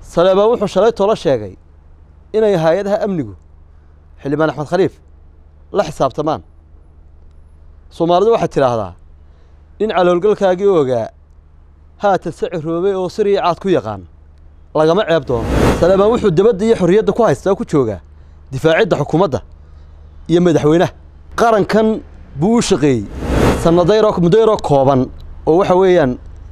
saleebaan wuxuu shalay toola sheegay inay hay-adaha amnigu xildhibaan axmed khaliif la xisaabtamaan soomaalidu waxaad tidhaahdaa nin caloolgalkaagii ogaa haatan se ciroobay oo siriya caad ku yaqaan lagama ceeb doono saleebaan wuxuu debadda iyo xorriyadda ku haystaa ku joogaa difaacidda xukuumadda iyo madaxweynaha qarankan buu u shaqeeyey sanadayroo muddayroo kooban oo waxa weeyaan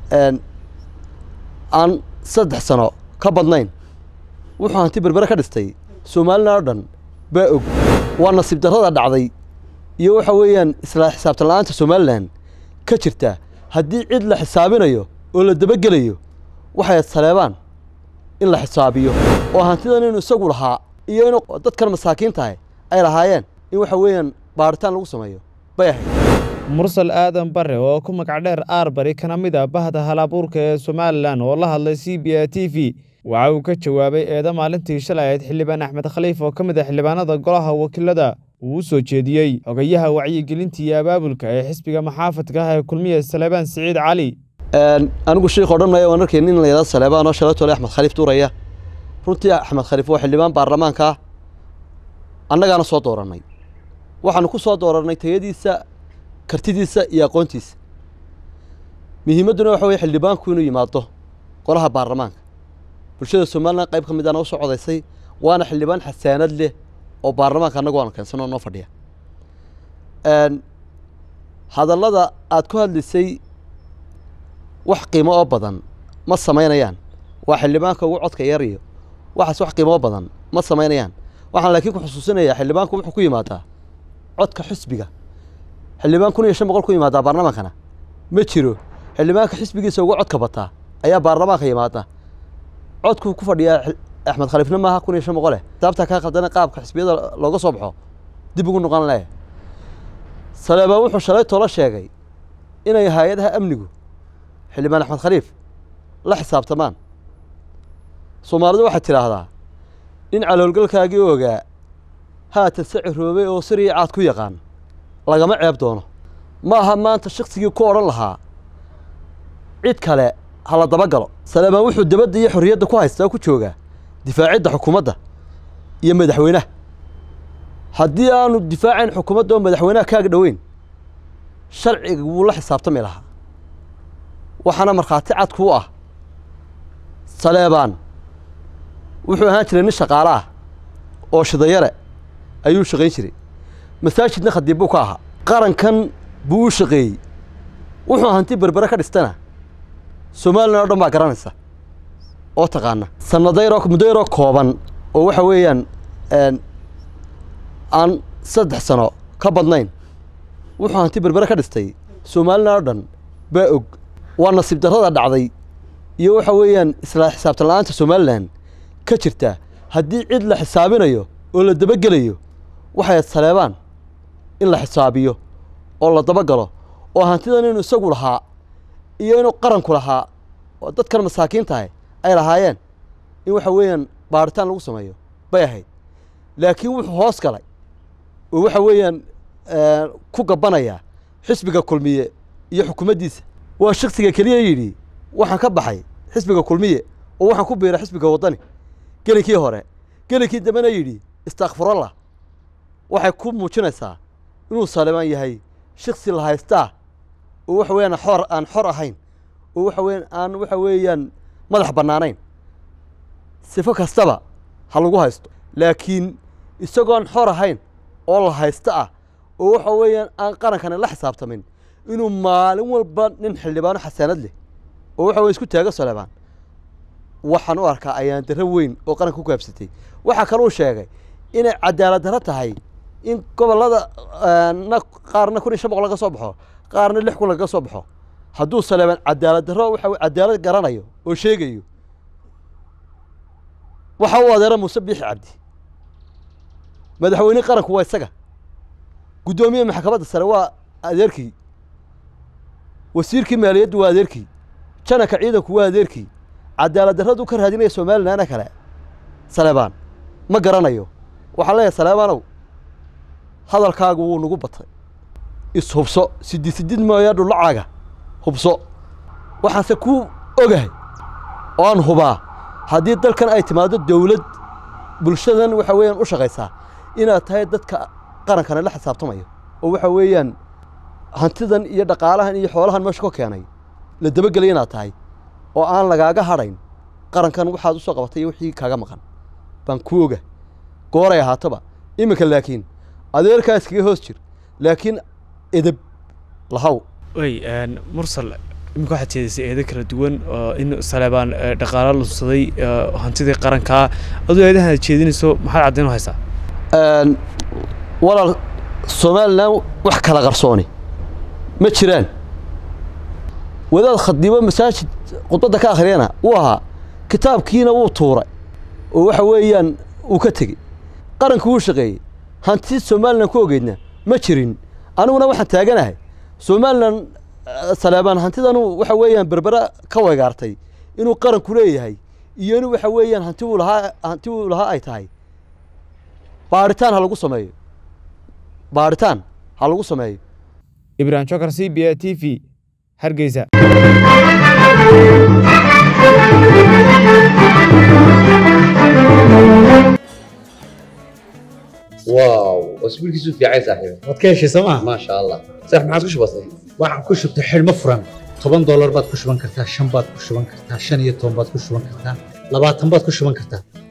aan saddex sano ka badnayn wuxuu hanti berbere ka dhistay somalilan oo dhan baa og waa nasiib darrada dhacday iyo waxa weeyaan isla xisaabtan la'aanta somalilan ka jirta haddii cid la xisaabinayo oo la dabagelayo waxay saleebaan in la xisaabiyo oo hantidan inuu isagu lahaa iyo inuu dadkan masaakiintahay ay lahaayeen in waxa weeyaan baaritaan lagu sameeyo bay ahayd mursal aadan bare oo ku magac dheer aarbari kana mid a bahda halabuurka ee somalilan oo la hadlay c b a t v waxa uu ka jawaabay eeda maalintii shalay ahayd xildhibaan axmed khaliif oo ka mid ah xildhibaanada golaha wakiilada uu u soo jeediyey xogayaha wacyigelinta iyo abaabulka ee xisbiga maxaafadka ah ee kulmiya saleebaan siciid cali anigu sheikh odhan maayo waan arkay nin la yidhahdo saleebaan oo shalatole axmed khaliif duuraya runtii axmed khaliif waa xildhibaan baarlamaanka ah annagaana soo doorannay waxaanu ku soo doorannay tayadiisa kartidiisa iyo aqoontiisa muhiimadduna waxa weye xildhibaanku inuu yimaado golaha baarlamaanka bulshada somalilan qayb ka mid aana u soo codaysay waana xildhibaan xasaanad leh oo baarlamaanka annagu aanu keensanoo noo fadhiya hadallada aad ku hadlisay wax qiimo oo badan ma samaynayaan waa xildhibaanka ugu codka yar iyo waxaas wax qiimo oo badan ma samaynayaan waxaan laakiin ku xusuusinayaa xildhibaanku wuxuu ku yimaadaa codka xisbiga xildhibaan kun iyo shan boqol ku yimaadaa baarlamaankana ma jiro xildhibaanka xisbigiisa ugu codka bataa ayaa baarlamaanka yimaada codkuu ku fadhiyaa axmed khaliifna maaha kun iyo shan boqole sababtaa kaa khaldana qaabka xisbiyada looga soo baxo dib ugu noqon leh saleebaan wuxuu shalay toola sheegay inay hay-adaha amnigu xildhibaan axmed khaliif la xisaabtamaan soomaalidu waxaad tidhaahdaa nin caloolgalkaagii ogaa haatan se ciroobay oo siriya caad ku yaqaan lagama ceeb doono ma aha maanta shaksigii ku odhan lahaa cid kale ha la dabagalo saleebaan wuxuu debadda iyo xorriyadda ku haystaa ku joogaa difaacidda xukuumadda iyo madaxweynaha haddii aanu difaacayn xukuumadda oo madaxweynaha kaaga dhoweyn sharciga wuu la xisaabtami lahaa waxaana markhaati cad kuu ah saleebaan wuxuu ahaan jiray nin shaqaale ah oo shidayare ayuu shaqayn jiray masaajidna khadiib buu ka ahaa qarankan buu u shaqeeyey wuxuu hanti berbere ka dhistana somalilan oo dhan baa garanaysa oo taqaana sanadayroo muddayroo kooban oo waxa weeyaan aan saddex sano ka badnayn wuxuu hanti berbere ka dhistay somalilan oo dhan baa og waa nasiib darrada dhacday iyo waxa weeyaan isla xisaabtan la'aanta somalilan ka jirta haddii cid la xisaabinayo oo la dabagelayo waxay saleebaan in la xisaabiyo oo la dabagalo oo hantidan inuu isagu lahaa iyo inuu qaranku lahaa oo dadkan masaakiintahay ay lahaayeen in waxa weeyaan baaritaan lagu sameeyo bay ahayd laakiin wuxuu hoos galay oo waxa weeyaan ku gabbanayaa xisbiga kulmiye iyo xukuumaddiisa waa shaksiga keliya yidhi waxaan ka baxay xisbiga kulmiye oo waxaan ku biiray xisbiga waddani gelinkii hore gelinkii dambena yidhi istakfurallah waxay ku muujinaysaa inuu saleebaan yahay shiksi la haystaa oo waxa weeyaan xor aan xor ahayn oo waxa weeyaan aan waxa weeyaan madax bannaanayn sifo kastaba ha lagu haysto laakiin isagoon xor ahayn oo la haysto ah oo waxa weeyaan aan qarankani la xisaabtamin inuu maalin walba nin xildhibaano xasaanad leh oo waxa weye isku taago saleebaan waxaan u arkaa ayaan darro weyn oo qaranka ku gaabsatay waxaa kaluu sheegay inay cadaalad darro tahay in gobollada na qaarna kun iyo shan boqol laga soo baxo qaarna lix kun lagaga soo baxo hadduu saleebaan cadaalad darro waxa cadaalad garanayo oo sheegayo waxa u adeera muuse biixi cabdi madaxweyne qaranku waa isaga guddoomiye maxkamadda sare waa adeerkii wasiirkii maaliyaddu waa adeerkii janaka ciidanku waa adeerkii cadaalad darradu ka raadinaya somalilanna kale saleebaan ma garanayo waxaan leeyahay saleebaanow hadalkaagu wuu nagu batay ishubso sidid sidid mooya dhulacaaga hubso waxaanse ku ogahay oo aan hubaa haddii dalkan ay timaado dowlad bulshadan waxa weeyaan u shaqaysaa inaad tahay dadka qarankana la xisaabtamayo oo waxa weeyaan hantidan iyo dhaqaalahan iyo xoolahan meesha ka keenay la dabagelay inaad tahay oo aan lagaaga hadhayn qarankan waxaad usoo qabatay iyo wixii kaaga maqan baan ku oga gooray ahaataba iminka laakiin adeerkaa iskaga hoos jir laakiin edeb lahaw way mursal iminka waxaad jeedisay eedo kala duwan oo in saleebaan dhaqaalo lunsaday hantidii qarankaa aduu eedahan aad jeedinayso maxaad caddayn u haysaa walaal somalilan wax kala qarsooni ma jiraan wadaad khadiibo masaajid khudbadda ka akhriyana wuu ahaa kitaabkiina wuu tuuray oo waxa weeyaan uu ka tegey qaranku wuu shaqeeyey hanti somalilan ku ogeydna ma jirin aniguna waxaan taaganahay somalilan saleebaan hantidanu waxa weeyaan berbera ka wegaartay inuu qaranku leeyahay iyo in waxa weeyaan hanti uu lahaa hanti uu lahaa ay tahay baaritaan ha lagu sameeyo baaritaan ha lagu sameeyo ibrahim jokar c b a t v hargeysa واو اسبوع كيسو في عايز صاحبي waad ka heshay sooma ما شاء الله صح ما عاد وش بصي waxaan ku shubtay xidhmo furan toban doolar baad ku shuban kartaa shan baad ku shuban kartaa shan iyo toban baad ku shuban kartaa labaatan baad ku shuban kartaa